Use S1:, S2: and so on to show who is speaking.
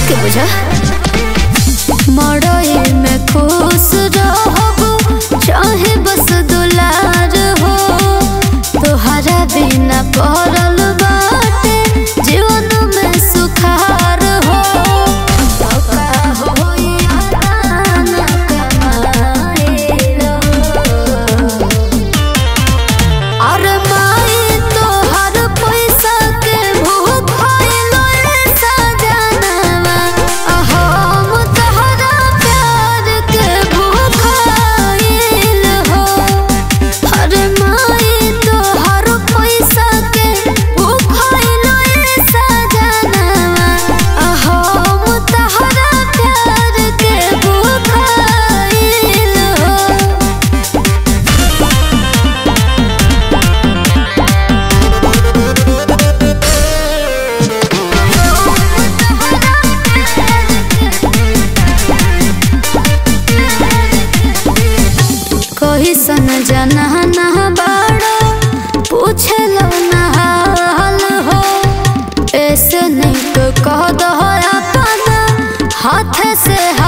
S1: बात के बुझा मड़ई में खुश रहबो चाहे बस दुलार हो तोहरा बिना पड़ल बाटे जीवन में सुखार हो का होई आना कमाइलो अरे माई तोहर पैसा के भूख भइलो रे सजनवा आ हम तोहरा प्यार के भूखाइल हो अरे माई तोहर पैसा के भूख भइलो रे सजनवा आ हम तोहरा प्यार के भूखाइल हो कोई सन जनाना बाड़ो पूछे लो ना हाल हो ऐसे नहीं तो कह दो अपना हाथ से